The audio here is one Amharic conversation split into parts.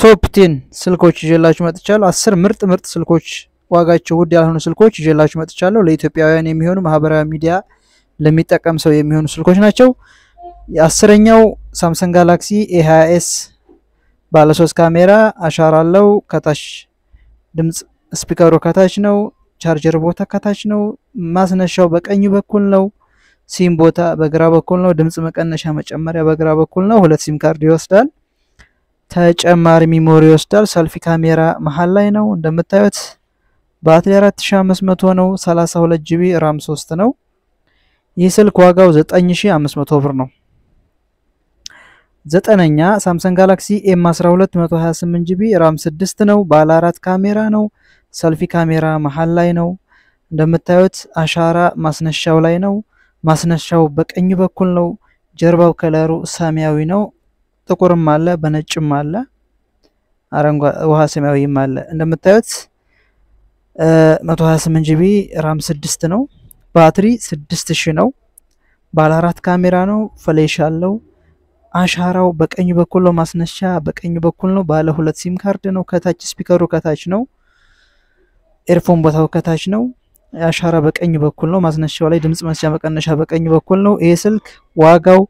ቶፕ ቴን ስልኮች ይዤላችሁ መጥቻለሁ። አስር ምርጥ ምርጥ ስልኮች ዋጋቸው ውድ ያልሆኑ ስልኮች ይዤላችሁ መጥቻለሁ። ለኢትዮጵያውያን የሚሆኑ ማህበራዊ ሚዲያ ለሚጠቀም ሰው የሚሆኑ ስልኮች ናቸው። የአስረኛው ሳምሰንግ ጋላክሲ ኤ 20 ኤስ ባለሶስት ካሜራ አሻራ አለው። ከታች ድምፅ ስፒከሩ ከታች ነው። ቻርጀር ቦታ ከታች ነው። ማስነሻው በቀኝ በኩል ነው። ሲም ቦታ በግራ በኩል ነው። ድምፅ መቀነሻ መጨመሪያ በግራ በኩል ነው። ሁለት ሲም ካርድ ይወስዳል። ተጨማሪ ሚሞሪ ይወስዳል። ሰልፊ ካሜራ መሀል ላይ ነው እንደምታዩት። ባትሪ 4500 ነው። 32 ጂቢ ራም 3 ነው። ይህ ስልክ ዋጋው 9500 ብር ነው። ዘጠነኛ ሳምሰንግ ጋላክሲ ኤም 12 128 ጂቢ ራም 6 ነው። ባለ አራት ካሜራ ነው። ሰልፊ ካሜራ መሀል ላይ ነው እንደምታዩት። አሻራ ማስነሻው ላይ ነው። ማስነሻው በቀኝ በኩል ነው። ጀርባው ከለሩ ሰማያዊ ነው። ጥቁርም አለ፣ በነጭም አለ፣ አረንጓዴ ውሃ ሰማያዊም አለ። እንደምታዩት 128 ጂቢ ራም 6 ነው። ባትሪ 6000 ነው። ባለ አራት ካሜራ ነው። ፍሌሽ አለው። አሻራው በቀኝ በኩል ነው። ማስነሻ በቀኝ በኩል ነው። ባለ ሁለት ሲም ካርድ ነው። ከታች ስፒከሩ ከታች ነው። ኤርፎን ቦታው ከታች ነው። አሻራ በቀኝ በኩል ነው። ማስነሻው ላይ ድምጽ መስጫ መቀነሻ በቀኝ በኩል ነው። ይሄ ስልክ ዋጋው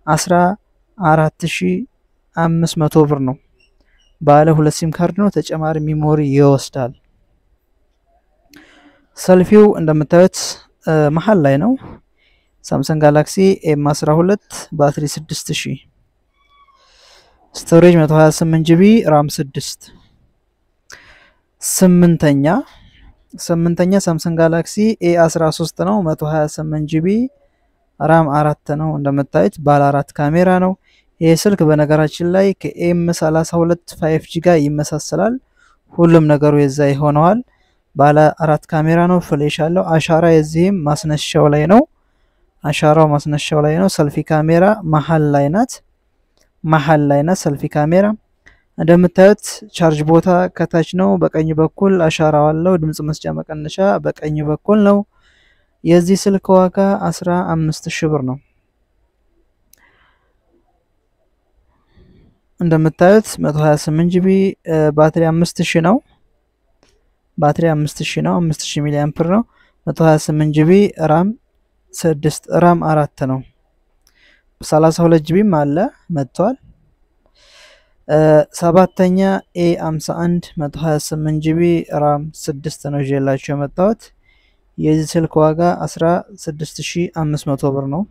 14500 ብር ነው። ባለ ሁለት ሲም ካርድ ነው። ተጨማሪ ሚሞሪ ይወስዳል። ሰልፊው እንደምታዩት መሀል ላይ ነው። ሳምሰንግ ጋላክሲ ኤም 12 ባትሪ 6000 ስቶሬጅ 128 ጂቢ ራም 6 ስምንተኛ ስምንተኛ ሳምሰንግ ጋላክሲ ኤ 13 ነው 128 ጂቢ ራም አራት ነው እንደምታዩት ባለ አራት ካሜራ ነው። ይህ ስልክ በነገራችን ላይ ከኤም 32 5G ጋር ይመሳሰላል። ሁሉም ነገሩ የዛ ይሆነዋል። ባለ አራት ካሜራ ነው። ፍሌሽ አለው። አሻራ የዚህም ማስነሻው ላይ ነው። አሻራው ማስነሻው ላይ ነው። ሰልፊ ካሜራ መሀል ላይ ናት። መሀል ላይ ናት ሰልፊ ካሜራ እንደምታዩት ቻርጅ ቦታ ከታች ነው። በቀኝ በኩል አሻራው አለው። ድምጽ መስጫ መቀነሻ በቀኝ በኩል ነው። የዚህ ስልክ ዋጋ 15000 ብር ነው። እንደምታዩት 128 ጂቢ ባትሪ 5000 ነው። ባትሪ 5000 ነው። 5000 ሚሊ አምፕር ነው። 128 ጂቢ ራም 6 ራም አራት ነው። 32 ጂቢም አለ መጥቷል። ሰባተኛ ኤ 51 128 ጂቢ ራም 6 ነው ይዤላችሁ የመጣሁት። የዚህ ስልክ ዋጋ 16500 ብር ነው።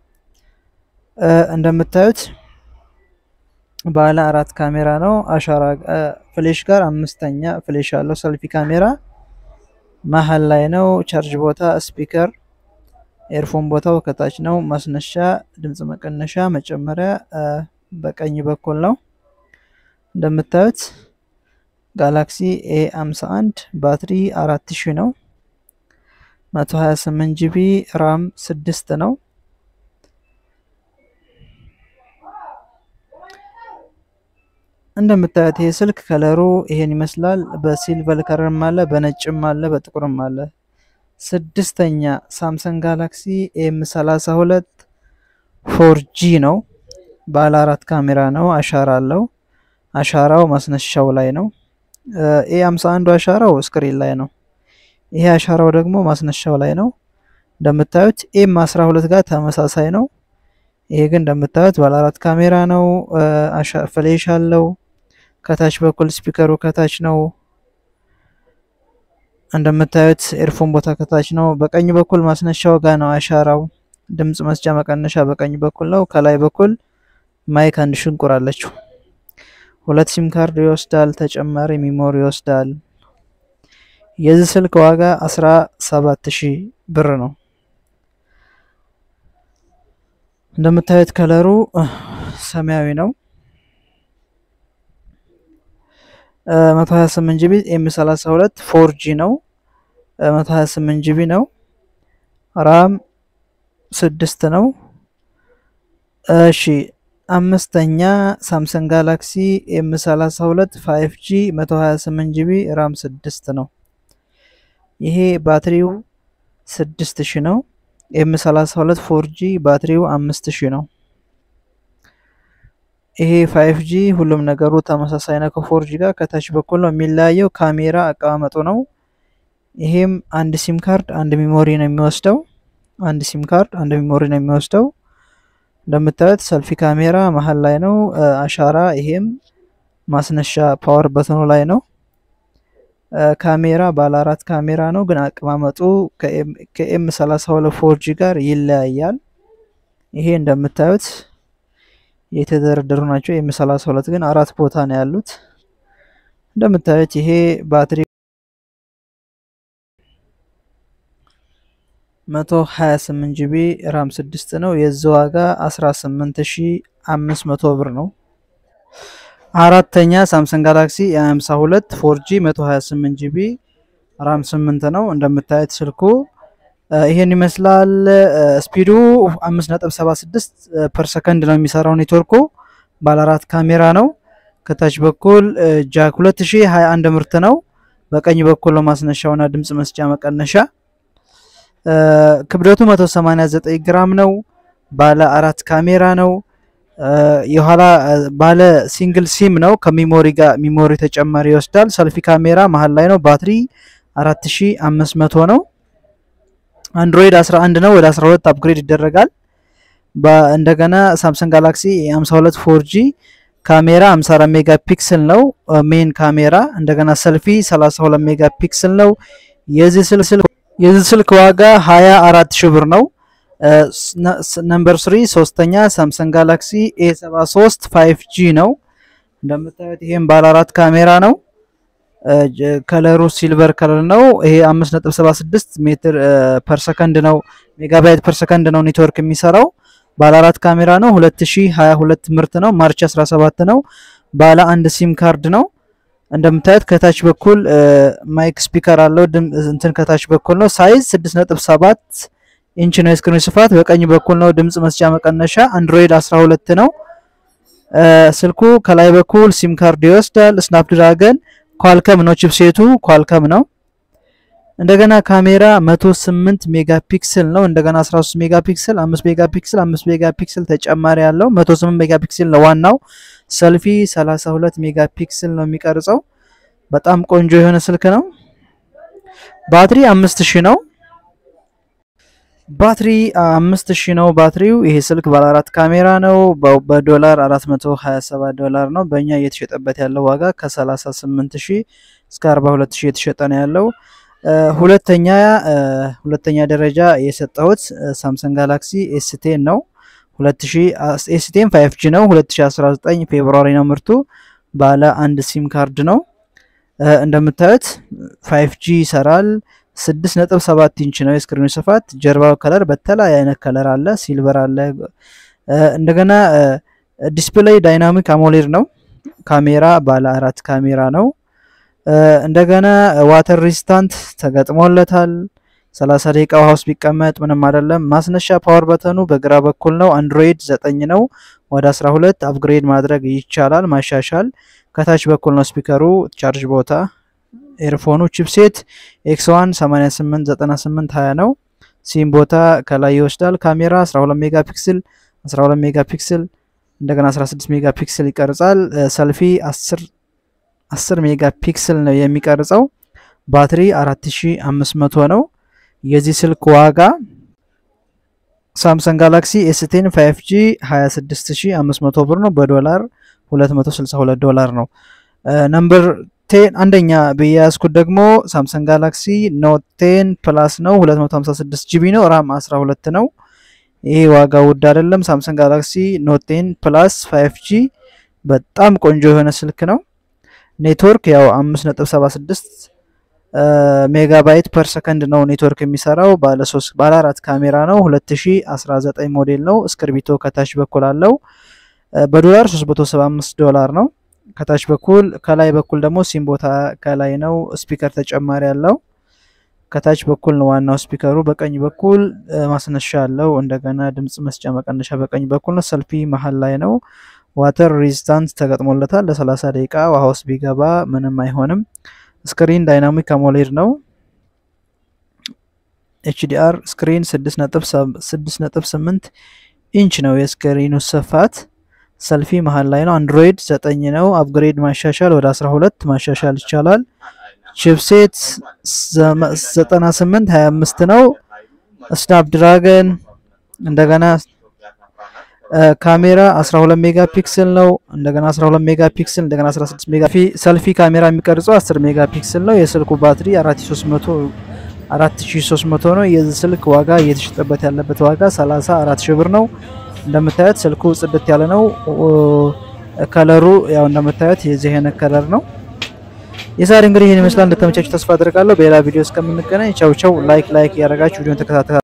እንደምታዩት ባለ አራት ካሜራ ነው። አሻራ ፍሌሽ ጋር አምስተኛ ፍሌሽ አለው። ሰልፊ ካሜራ መሀል ላይ ነው። ቻርጅ ቦታ ስፒከር፣ ኤርፎን ቦታው ከታች ነው። ማስነሻ፣ ድምጽ መቀነሻ፣ መጨመሪያ በቀኝ በኩል ነው። እንደምታዩት ጋላክሲ ኤ 51 ባትሪ 4000 ነው። 128 ጂቢ ራም 6 ነው። እንደምታዩት ይሄ ስልክ ከለሩ ይሄን ይመስላል። በሲልቨር ከለርም አለ፣ በነጭም አለ፣ በጥቁርም አለ። ስድስተኛ ሳምሰንግ ጋላክሲ ኤም 32 ፎርጂ ነው። ባለ አራት ካሜራ ነው። አሻራ አለው። አሻራው ማስነሻው ላይ ነው። ኤ 51 አሻራው ስክሪን ላይ ነው። ይሄ አሻራው ደግሞ ማስነሻው ላይ ነው። እንደምታዩት ኤም 12 ጋር ተመሳሳይ ነው። ይሄ ግን እንደምታዩት ባለ አራት ካሜራ ነው። ፍሌሽ አለው። ከታች በኩል ስፒከሩ ከታች ነው። እንደምታዩት ኤርፎን ቦታ ከታች ነው። በቀኝ በኩል ማስነሻው ጋር ነው አሻራው። ድምጽ መስጫ መቀነሻ በቀኝ በኩል ነው። ከላይ በኩል ማይክ አንድ ሽንቁር አለችው። ሁለት ሲም ካርድ ይወስዳል። ተጨማሪ ሚሞሪ ይወስዳል። የዚህ ስልክ ዋጋ 17000 ብር ነው። እንደምታዩት ከለሩ ሰማያዊ ነው። 128 ጂቢ ኤም 32 ፎርጂ ነው። 128 ጂቢ ነው። ራም ስድስት ነው። እሺ አምስተኛ ሳምሰንግ ጋላክሲ ኤም 32 5G 128 ጂቢ ራም 6 ነው። ይሄ ባትሪው 6000 ነው። ኤም 32 4G ባትሪው 5000 ነው። ይሄ ፋይቭ ጂ ሁሉም ነገሩ ተመሳሳይ ነው ከፎርጂ ጋር። ከታች በኩል ነው የሚለያየው ካሜራ አቀማመጡ ነው። ይሄም አንድ ሲም ካርድ አንድ ሚሞሪ ነው የሚወስደው። አንድ ሲም ካርድ አንድ ሚሞሪ ነው የሚወስደው። እንደምታዩት ሰልፊ ካሜራ መሀል ላይ ነው። አሻራ ይሄም ማስነሻ ፓወር በተኑ ላይ ነው። ካሜራ ባለ አራት ካሜራ ነው፣ ግን አቀማመጡ ከኤም 32 ፎርጂ ጋር ይለያያል። ይሄ እንደምታዩት የተደረደሩ ናቸው። ኤም 32 ግን አራት ቦታ ነው ያሉት። እንደምታዩት ይሄ ባትሪ 128 ጂቢ ራም 6 ነው። የዚህ ዋጋ 18500 ብር ነው። አራተኛ ሳምሰንግ ጋላክሲ የ52 ፎርጂ 128 ጂቢ ራም 8 ነው። እንደምታዩት ስልኩ ይሄን ይመስላል። ስፒዱ 5.76 ፐር ሰከንድ ነው የሚሰራው። ኔትወርኩ ባለ አራት ካሜራ ነው። ከታች በኩል ጃክ 2021 ምርት ነው። በቀኝ በኩል ነው ማስነሻውና ድምፅ መስጫ መቀነሻ። ክብደቱ 189 ግራም ነው። ባለ አራት ካሜራ ነው። የኋላ ባለ ሲንግል ሲም ነው። ከሚሞሪ ጋር ሚሞሪ ተጨማሪ ይወስዳል። ሰልፊ ካሜራ መሀል ላይ ነው። ባትሪ 4500 ነው። አንድሮይድ 11 ነው። ወደ 12 አፕግሬድ ይደረጋል። እንደገና ሳምሰንግ ጋላክሲ 52 ፎርጂ ካሜራ 54 ሜጋ ፒክስል ነው ሜን ካሜራ። እንደገና ሰልፊ 32 ሜጋ ፒክስል ነው። የዚህ ስልክ ዋጋ 24 ሺህ ብር ነው። ነምበር 3 ሶስተኛ ሳምሰንግ ጋላክሲ ኤ73 5G ነው። እንደምታዩት ይሄም ባለ አራት ካሜራ ነው። ከለሩ ሲልቨር ከለር ነው። ይሄ 5.76 ሜትር ፐር ሰከንድ ነው ሜጋባይት ፐር ሰከንድ ነው ኔትወርክ የሚሰራው። ባለ አራት ካሜራ ነው። 2022 ምርት ነው። ማርች 17 ነው። ባለ አንድ ሲም ካርድ ነው። እንደምታዩት ከታች በኩል ማይክ ስፒከር አለው። እንትን ከታች በኩል ነው። ሳይዝ 6.7 ኢንች ነው የስክሪን ስፋት። በቀኝ በኩል ነው ድምጽ መስጫ መቀነሻ። አንድሮይድ 12 ነው ስልኩ። ከላይ በኩል ሲም ካርድ ይወስዳል። ስናፕድራገን ኳልከም ነው ቺፕሴቱ ኳልከም ነው። እንደገና ካሜራ 108 ሜጋ ፒክስል ነው። እንደገና 13 ሜጋ ፒክስል፣ 5 ሜጋ ፒክስል፣ 5 ሜጋ ፒክስል ተጨማሪ ያለው 108 ሜጋ ፒክስል ነው ዋናው። ሰልፊ 32 ሜጋ ፒክስል ነው የሚቀርጸው። በጣም ቆንጆ የሆነ ስልክ ነው። ባትሪ 5000 ነው። ባትሪ 5000 ነው ባትሪው። ይሄ ስልክ ባለ አራት ካሜራ ነው። በዶላር 427 ዶላር ነው። በእኛ እየተሸጠበት ያለው ዋጋ ከ38000 እስከ 42000 የተሸጠ ነው ያለው። ሁለተኛ ሁለተኛ ደረጃ የሰጠሁት ሳምሰንግ ጋላክሲ ኤስቴን ነው። 2000 ኤስቴን 5G ነው። 2019 ፌብሩዋሪ ነው ምርቱ። ባለ አንድ ሲም ካርድ ነው። እንደምታዩት 5G ይሰራል። 6.7 ኢንች ነው የስክሪኑ ስፋት። ጀርባው ከለር በተለያየ አይነት ከለር አለ፣ ሲልቨር አለ። እንደገና ዲስፕሌይ ዳይናሚክ አሞሌድ ነው። ካሜራ ባለ አራት ካሜራ ነው። እንደገና ዋተር ሪስታንት ተገጥሞለታል። 30 ደቂቃ ውሃ ውስጥ ቢቀመጥ ምንም አይደለም። ማስነሻ ፓወር በተኑ በግራ በኩል ነው። አንድሮይድ 9 ነው። ወደ 12 አፕግሬድ ማድረግ ይቻላል ማሻሻል። ከታች በኩል ነው ስፒከሩ፣ ቻርጅ ቦታ፣ ኤርፎኑ፣ ቺፕሴት ኤክስ1 88 98 20 ነው። ሲም ቦታ ከላይ ይወስዳል። ካሜራ 12 ሜጋ ፒክስል 12 ሜጋ ፒክስል እንደገና 16 ሜጋ ፒክስል ይቀርጻል። ሰልፊ 10 10 ሜጋ ፒክስል ነው የሚቀርጸው። ባትሪ 4500 ነው። የዚህ ስልክ ዋጋ ሳምሰንግ ጋላክሲ ኤስቴን 5G 26500 ብር ነው። በዶላር 262 ዶላር ነው። ነምበር ቴን አንደኛ በያዝኩት ደግሞ ሳምሰንግ ጋላክሲ ኖት ቴን ፕላስ ነው። 256 ጂቢ ነው። ራም 12 ነው። ይሄ ዋጋ ውድ አይደለም። ሳምሰንግ ጋላክሲ ኖት ቴን ፕላስ 5G በጣም ቆንጆ የሆነ ስልክ ነው። ኔትወርክ ያው 5.76 ሜጋባይት ፐር ሰከንድ ነው ኔትወርክ የሚሰራው። ባለ 3 ባለ 4 ካሜራ ነው። 2019 ሞዴል ነው። እስክርቢቶ ከታች በኩል አለው። በዶላር 375 ዶላር ነው። ከታች በኩል ከላይ በኩል ደግሞ ሲም ቦታ ከላይ ነው። ስፒከር ተጨማሪ አለው። ከታች በኩል ነው ዋናው ስፒከሩ። በቀኝ በኩል ማስነሻ አለው። እንደገና ድምጽ መስጫ መቀነሻ በቀኝ በኩል ነው። ሰልፊ መሀል ላይ ነው። ዋተር ሬዚስታንት ተገጥሞለታል። ለ30 ደቂቃ ውሃ ውስጥ ቢገባ ምንም አይሆንም። ስክሪን ዳይናሚክ አሞሌድ ነው። ኤችዲአር ስክሪን 6.8 ኢንች ነው የስክሪኑ ስፋት። ሰልፊ መሀል ላይ ነው። አንድሮይድ ዘጠኝ ነው። አፕግሬድ ማሻሻል ወደ 12 ማሻሻል ይቻላል። ቺፕሴት 98 25 ነው። ስናፕ ድራገን እንደገና ካሜራ 12 ሜጋ ፒክስል ነው። እንደገና 12 ሜጋ ፒክስል እንደገና 16 ሜጋ ሰልፊ ካሜራ የሚቀርጸው 10 ሜጋ ፒክስል ነው። የስልኩ ባትሪ 4300 4300 ነው። የዚህ ስልክ ዋጋ እየተሸጠበት ያለበት ዋጋ 34 ሺህ ብር ነው። እንደምታዩት ስልኩ ጽድት ያለ ነው። ከለሩ ያው እንደምታዩት የዚህ አይነት ከለር ነው። የዛሬ እንግዲህ ይህን ይመስላል። እንደተመቻችሁ ተስፋ አድርጋለሁ። በሌላ ቪዲዮ እስከምንገናኝ ቻው ቻው። ላይክ ላይክ እያደረጋችሁ ቪዲዮን ተከታተሉ።